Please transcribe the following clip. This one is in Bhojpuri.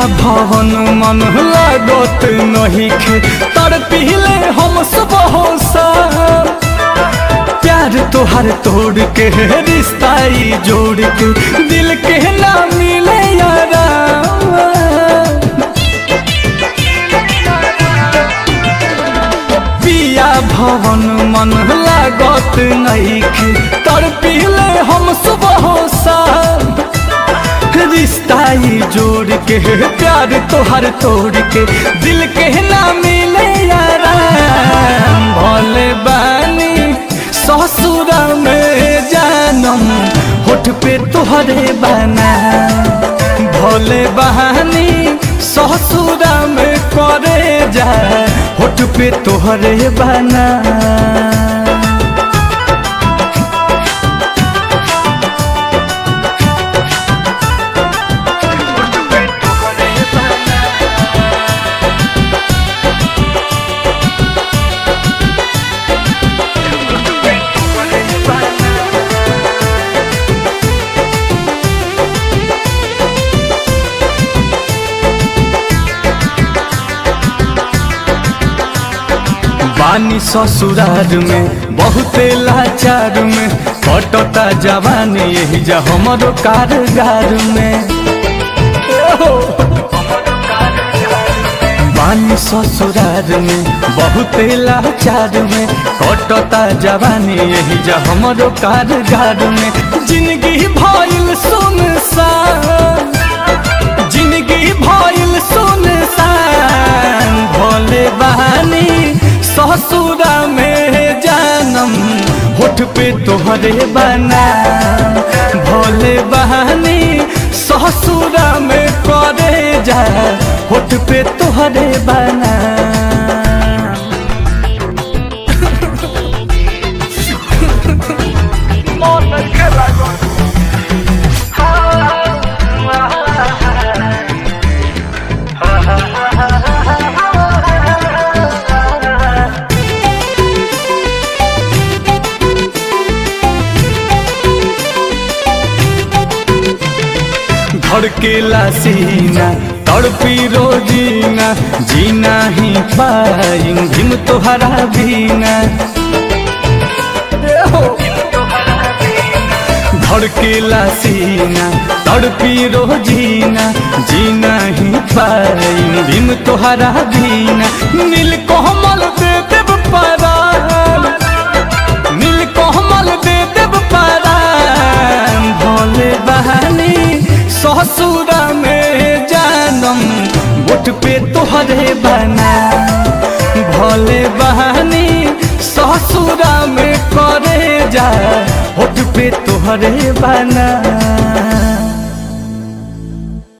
भवन मन लागत नहीं खे तर पीले हम सब होसा प्यार तोहर तोड़ के रिश्ता ई जोड़ के दिल के ना मिले यारा पिया भवन मन लागत नईखे तर पीले हम सुबह साल रिश्ता ई जोड़ के प्यार तोहर तोड़ के दिल के ना मिले यारा भोले बानी ससुर में जानम होठ पे तोहरे बना भोले बहानी ससुर में करे जा होठ पे तोहरे बना बानी ससुरार में बहुते लाचार में कटता जवानी यही जा हमरो कारगार में बानी ससुरार में बहुते लाचार में कटता जवानी यही जा हमरो कारगार में जिंदगी भइल सुनसान जिंदगी भइल सुनसान भोले बहानी ससुरा में जानम होठ पे तोहरे बना भोले बहानी ससुरा में करे जा होठ पे तोहरे बना धड़केला सीना तड़पी रोजीना जीना ही पाई हिम तोहरा बीना धड़केला सीना तड़पी रोजीना जीना ही पाई हिम तोहरा बीना नील कोमल दे देव परान नील कोमल दे देव परान भोले बहानी ससुरा में जानम बुट पे तोहरे बना भोले बहानी ससुरा में करे जा होठ पे तोहरे बना